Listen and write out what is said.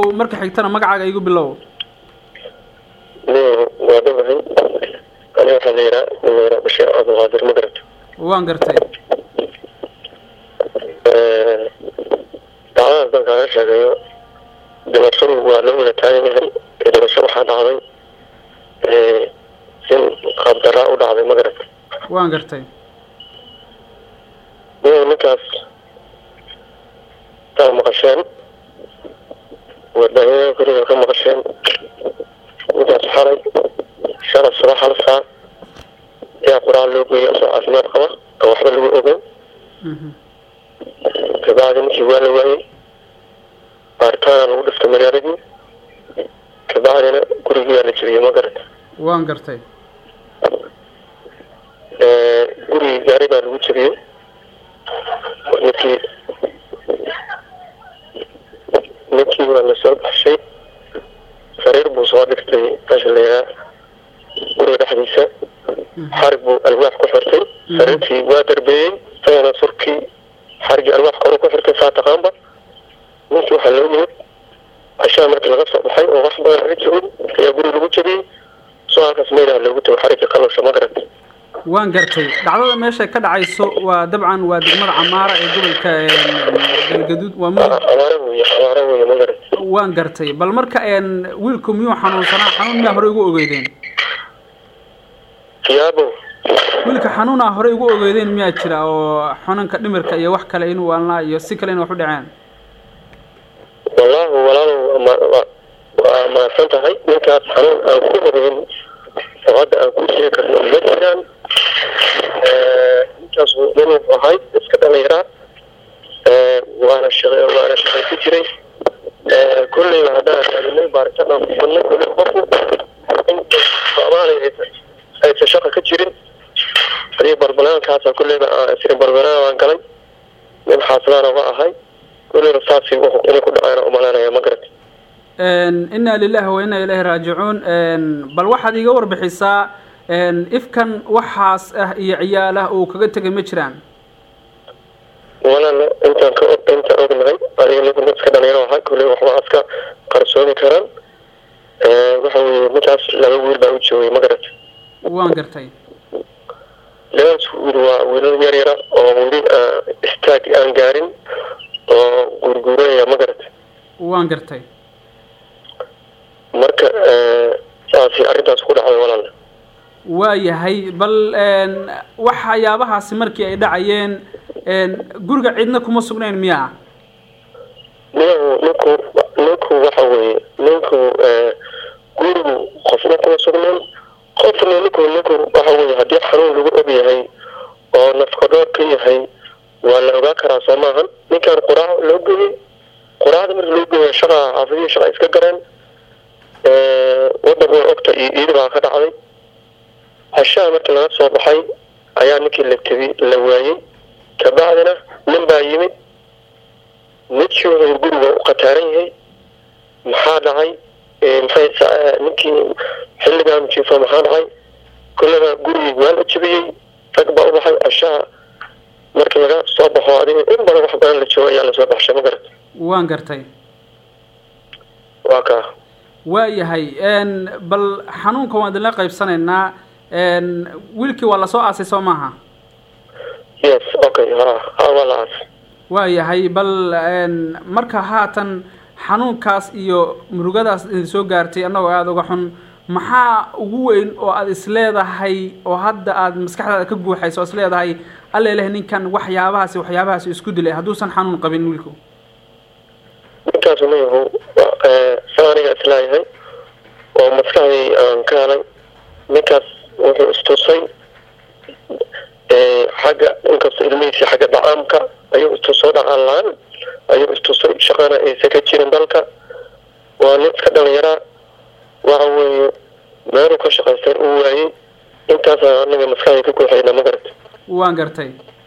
marka xigtana magacaaga igu bilow niyow waa dhawahay ani waxaa la yihaa nin la yihaa bashiir cabdulqaadir ma garata waan gartay dacdadaas dan kaaga sheegayo dhimashadu waa loo wada taagan yahay dhimasho waxaa dhacday in qaabdaraa u dhacday ma garata waan gartay niyow ninkaas taa maqasheen warbaahinada kuriga ka maqasheen ninkaas xalay shalay subax hal saac ayaa qur-aan loo geeyay asoo caafimaad qaba oo waxba lagu ogeyn kabacdi ninkii waa la waayey baaritaana lagu dhiftay magaaladii kabacdina gurigiyaa la jebiyey ma garata waan gartay gurigi gaari baa lagu jebiyey ninkii ninkii waa lasoo baxshay sariir buu soo dhigtay meesha la yihaa guriga dhexdiisa xarig buu alwaax ku xirtay sariirtii waa darbeeyey isagana surkii xarigii alwaax kore ku xirtay saa taqaanba ninkii waxaa loo yimid cashaa markii laga soo baxay oo wax badan laga joogin ayaa guriga lagu jebiyey soo halkaas meelaha loogu tago xarigii qalowsha ma garata waan gartay dhacdada meesha ka dhacayso waa dabcan waa degmada camaara ee gobolka galgaduud waa mudug abaare weeye abaare weeye ma garata waan gartay bal marka wiilku miyuu xanuunsanaa xanuun miyaa horey ugu ogeydeen yaabo wiilka xanuunaa horey ugu ogeydeen miyaa jira oo xanuunka dhimirka iyo wax kale inuu waalnaa iyo si kale in wax u dhaceen wallaahi walaalow waa mahadsan tahay ninkaas xanuun aan ku ogeyn oo hadda aan ku sheegi karno ma jiraan ninkaas nin wuxuu ahay iska dhalinyaraa waana shaq waana shaqayku jiray kolleyba haddaan taagnay baaritaan aan ku badnay kolley qofku inta soomaaliya aysan shaqa ka jirin hadii barbanaankaasa kolleyba siri barbanaan aan galay nin xaasilaana ma ahay kolleyba saasi inay ku dhacaana umalaynaya ma garata inna lilahi wa inna ilayhi raajicuun bal waxaad iga warbixisaa ifkan waxaas ah iyo ciyaal ah uu kaga tegay ma jiraan walaala intaan ka og intaan ognahay adiga ninku nin iska dhalinyaro ahaa kolley waxba aska qarsoomi karaan waxa weeye ninkaas laba wiil baa u joogay ma garata waan gartay labadaas wiil waa wiilal yar yara oo weli istaag aan gaarin oo guurguuranaya ma garata waan gartay marka saasi arrintaas ku dhacday walaala waayahay bal waxyaabahaasi markii ay dhacayeen guriga cidna kuma sugnayn miyaa niyahu ninku ninku waxa weeye ninku gurigu qofna kuma sugnayn qofna ninku ninku waxa weeye haddii xanuun lagu og yahay oo nafkadhoor ka yahay waa la ogaa karaa soo maahan ninkan quraac loo geeyey quraacda marka loo geeya shaqa xaafidihii shaqa iska gareen wadanka waa ogta iyo iidi baa ka dhacday hashaa markii laga soo baxay ayaa ninkii la tebi la waayey kabacdina nin baa yimid ninkii wuxuu guriga u qataaran yahay maxaa dhacay maxay ninkii xilligaan jiifo maxaa dhacay kullaba gurigii waa la jebiyey rag baa u baxay hashaa markii laga soo baxo adiga in badan wax badan la joogo ayaa lasoo baxshay ma garata waan gartay waa kaa waayahay bal xanuunka waan idinla qaybsanaynaa wiilkii waa lasoo aasay soo maaha yes okay ha ha waa la aasay waayahay bal marka haatan xanuunkaas iyo murugadaas idin soo gaartay annagoo aada uga xun maxaa ugu weyn oo aada isleedahay oo hadda aada maskaxdaada ka guuxayso oo isleedahay alla ilahay ninkan waxyaabahaasi waxyaabahaasi isku dilay hadduusan xanuun qabin wiilku ninkaasu mayahu sa aniga islaayahay oo maskaxdii aan ka helay ninkaas wuxuu istusay xagga inkastoo ilmihiisii xagga dacaamka ayuu istusoo dhaqaan la-aan ayuu istusay shaqana aysan ka jirin dalka waa nin iska dhalinyaraa waxa weeye meeluu ka shaqaysteen uu waayey intaasa anaga maskaxdii ka guuxayna ma garata waan gartay